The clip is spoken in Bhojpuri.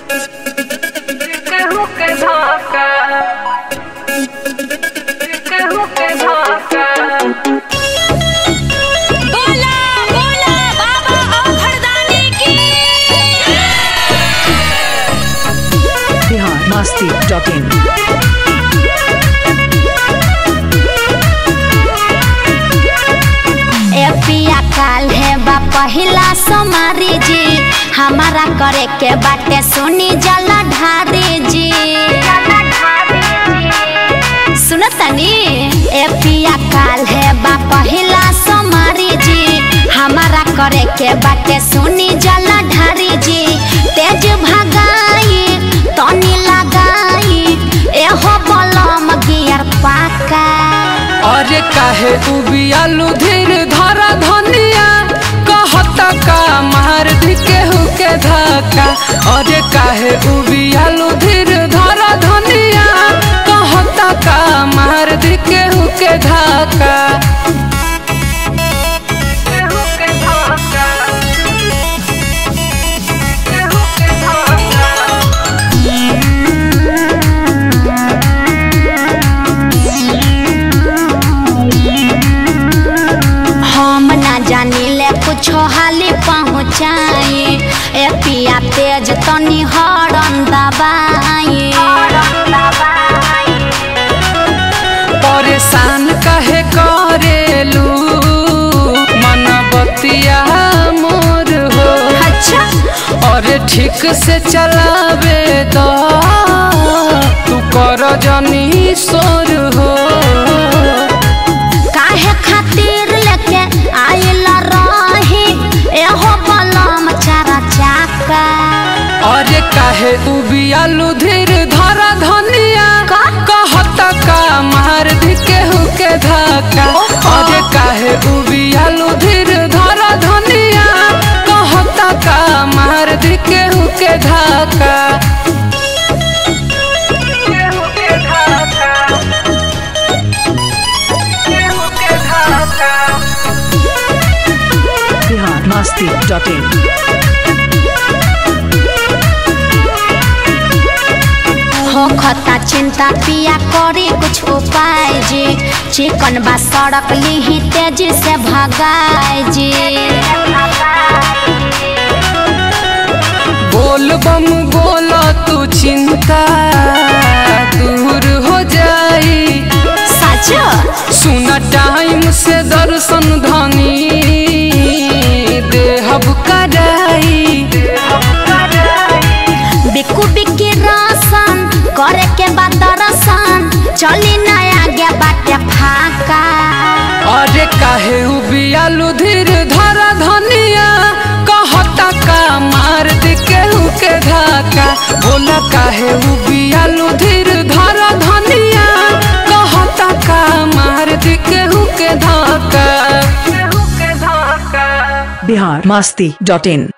केहू के धोखा केहू के धोखा बोला बोला बाबा औघड़दानी की बिहार मस्ती डॉट इन ए पिया काल है बा पहिला सोमारी जी हमारा करे के बाटे सुनी जला ढारी जी सुनतनी ए पिया काल है बा पहिला सोमारी जी हमारा करे के बाटे सुनी जला ढारी जी तेज भगाई तनी लगाई एहो बलम गियर पाका अरे काहे उबियालू धीर धरा धनिया कहता का मार दी केहू के धक्का अरे काहे उबियालू धीर धरा धनिया कहता का मार दी केहू के धक्का केहू के धक्का केहू के धक्का हम ना जानी ले कुछ हाली पहुँचाई ए पिया तेज तनी हरन दबाई परेशान काहे करेलू मन बतिया मोर हो अच्छा अरे ठीक से चलावे दो तू कर जनी सोर हो काहे खातिर लेके आइल रही एहो बलम चारा चाका अरे काहे उबियालू धीर धरा धनिया का? कहता का मार दी केहू के धक्का अरे काहे उबियालू धीर धरा धनिया कहता का मार दी केहू के धक्का केहू के धक्का केहू के धक्का बिहार मस्ती डॉट इन हो खता चिंता पिया करी कुछ उपाय जी चिकन बा सड़क लीही तेजी से भगाए जी बोल बम बोला तू चिंता दूर हो जाई सच सुना टाइम से दर्शन धनी देहब कराई बिकू बिकी रसन करे के बाद दर्शन चली नया गे बाटे फाका अरे काहे उबियालू धीर धरा धनिया कहता का मार दी केहू के धक्का बोला काहे उबियालू धीर धरा धनिया कहता का मार दी केहू के धक्का केहू के धक्का बिहार मस्ती डॉट इन